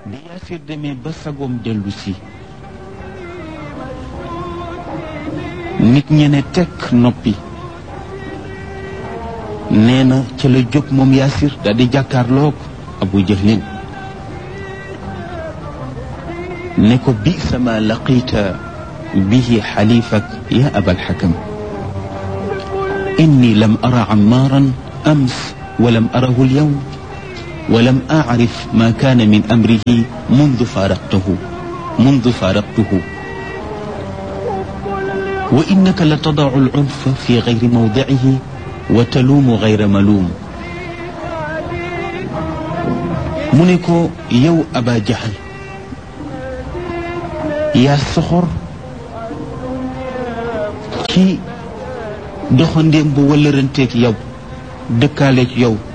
bi yaasir demee ba sagoom dellu si nit ñene tekk noppi nee na ca la jóg moom yaasir daal di jàkkaarloog abu jahlin ne ko bi sama laqita bihi xalifak ya aba alxakam inni lam ara amaaran ams walam arahu alyawm ولم أعرف ما كان من أمره منذ فارقته منذ فارقته وإنك لتضع العنف في غير موضعه وتلوم غير ملوم منكو يو أبا جهل يا سخر كي doxandéem bu wëlëranteeg yow dëkkaaleeg yow